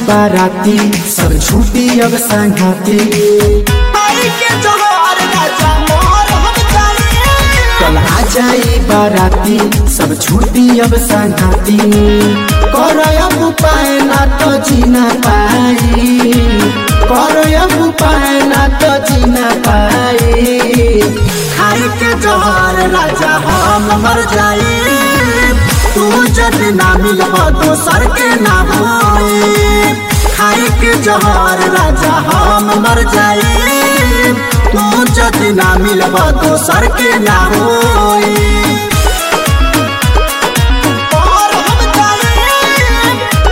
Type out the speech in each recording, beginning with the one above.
बाराती सब छूटी अब संघाती आई के जोहर राजा मोर हम जाए कल आ जाई बाराती सब छूटी अब संघाती कर अब उपाय ना तो जीना पाई कर अब उपाय ना तो जीना पाई खाई के जोहर राजा हम मर जाए तू जब ना मिलब दोसर के ना होए खाई के जोहर राजा हम मर जाए तू जब ना मिलब दोसर के ना होए और हम जाए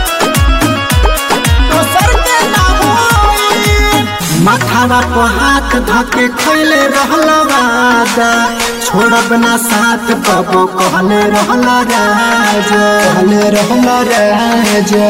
दोसर के ना होए माथावा पर हाथ धके खैले रहला वादा छोड़ब ना साथ कबो कहले रहला राजा कहले रहला राजा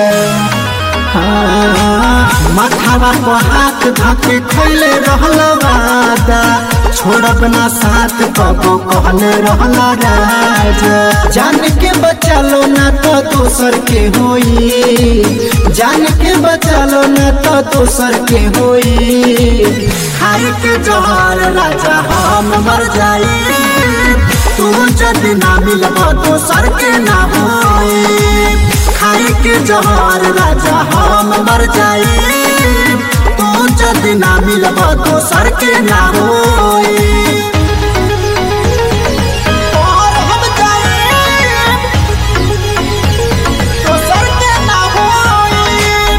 हाँ, माथावा पर हाथ धके खैले रहला वादा छोड़ब ना साथ कबो कहले रहला राजा जान के बचा लो ना तो दोसर के होई जान के बचा लो ना तो दोसर के होई खाई के जोहर राजा हम मर जाए तू जद ना मिलब दोसर के ना होए खाई के जोहर राजा हम मर जाए तू जद ना मिलब दोसर के ना होए और हम जाए दोसर के ना होए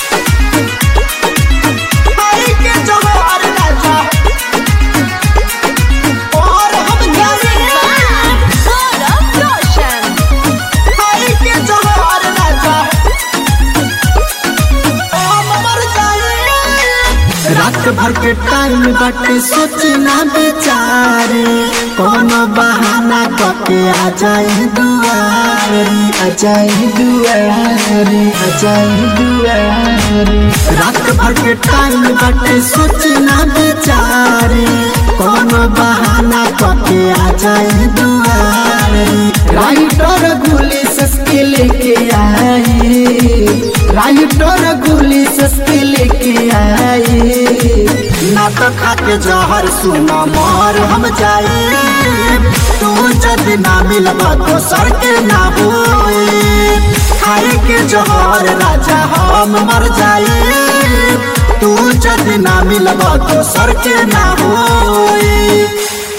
आई के जोहर राजा और हम जाए आई के जोहर राजा हम मर जाए रात भर के टाइम बाटे सोचना बेचारे कोनो बहाना करके आ जाए दुआरे आ जाए दुआरे आ जाए दुआरे रात भर के टाइम बाटे सोचना बेचारे कोनो बहाना करके आ जाए दुआरे राइटर गोली सस्के लेके आए राइटर गोली सस्के लेके आए ना तो खाके जहर सुना मोर हम जाए तू जद ना मिलब दोसर के ना होए खाए के जहर राजा हम मर जाए तू जद ना मिलब दोसर के ना होए